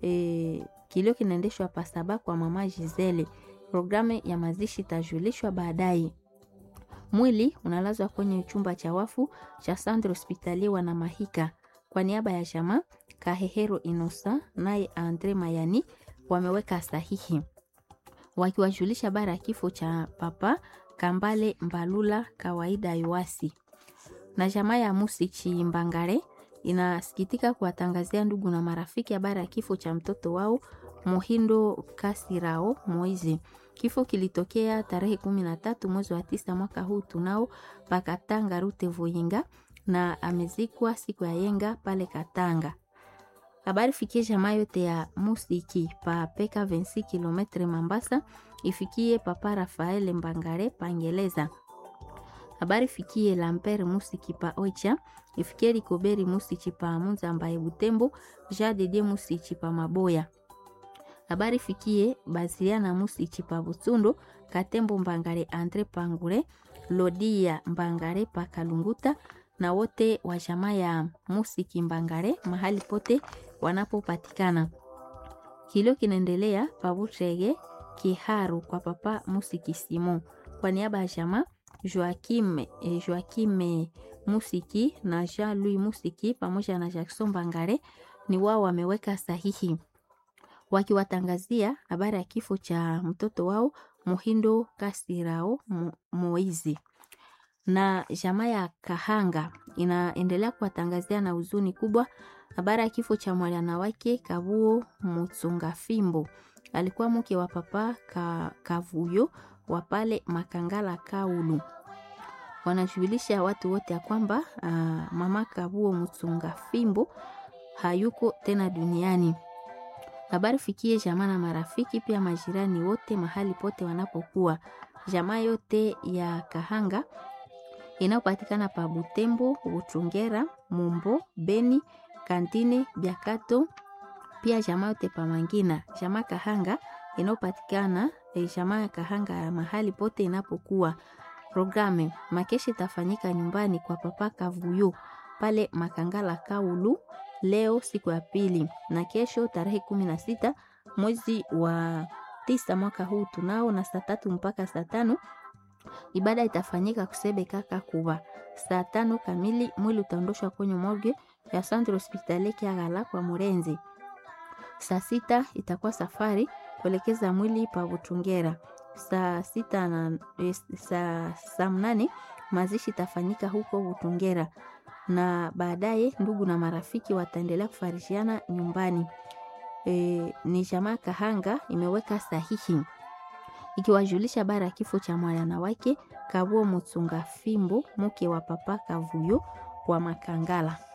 e, kilio kinaendeshwa pasaba kwa mama Gisele. Programu ya mazishi itajulishwa baadaye. Mwili unalazwa kwenye chumba cha wafu cha Centre Hospitalier wana Mahika. Kwa niaba ya jamaa Kahehero Inosa naye Andre Mayani wameweka sahihi wakiwajulisha bara ya kifo cha papa Kambale Mbalula kawaida Yoasi. Na jamaa ya Musichi Mbangare inasikitika kuwatangazia ndugu na marafiki habari ya kifo cha mtoto wao Muhindo Kasirao Moizi. Kifo kilitokea tarehe kumi na tatu mwezi wa tisa mwaka huu tunao pakatanga rute Voyinga na amezikwa siku ya yenga pale Katanga. Habari fikie jamaa yote ya Musiki pa peka 26 km Mambasa, ifikie papa Rafael Mbangare pangeleza. Habari fikie Lamper Musiki pa Oicha, ifikie Likoberi Musiki pa Munza ambaye Butembo, Jadede Musiki pa Maboya. Habari fikie Basiliana Musiki pa Butsundo, Katembo Mbangare Andre Pangure, Lodia Mbangare pa Kalunguta na wote wa jamaa ya Musiki Mbangare mahali pote wanapopatikana. Kilio kinaendelea Pabutrege Kiharu kwa papa Musiki Simon kwa niaba ya jamaa Joakim, eh, Joakim Musiki na Jean Louis Musiki pamoja na Jackson Mbangare ni wao wameweka sahihi wakiwatangazia habari ya kifo cha mtoto wao Muhindo Kasirao Mo- Moizi na jamaa ya Kahanga inaendelea kuwatangazia na huzuni kubwa habari ya kifo cha mwana wake Kabuo Mutsunga Fimbo. Alikuwa mke wa papa ka, Kavuyo wa pale Makangala Kaulu. Wanajulisha watu wote ya kwamba uh, mama Kabuo Mutsunga Fimbo hayuko tena duniani. Habari fikie jamaa na marafiki pia majirani wote mahali pote wanapokuwa. Jamaa yote ya Kahanga inayopatikana pa Butembo, Buchungera, Mumbo, Beni, Kantine, Biakato, pia jamaa yote pa Mangina. Jamaa Kahanga inayopatikana eh, jamaa ya Kahanga ya mahali pote inapokuwa. Programe makeshi itafanyika nyumbani kwa papa Kavuyo pale Makangala Kaulu leo siku ya pili na kesho tarehe kumi na sita mwezi wa tisa mwaka huu tunao na saa tatu mpaka saa tano ibada itafanyika kusebe kaka kuba saa tano kamili mwili utaondoshwa kwenye morgue ya centre hospitalier Kiagala kwa Murenzi. Saa sita itakuwa safari kuelekeza mwili pa Butungera. Saa sita na eh, saa, saa mnane mazishi itafanyika huko Butungera na baadaye ndugu na marafiki wataendelea kufarishiana nyumbani. E, ni jamaa Kahanga imeweka sahihi ikiwajulisha habari ya kifo cha mwana wake Kabuo Mutsunga Fimbo mke wa papa Kavuyo wa Makangala.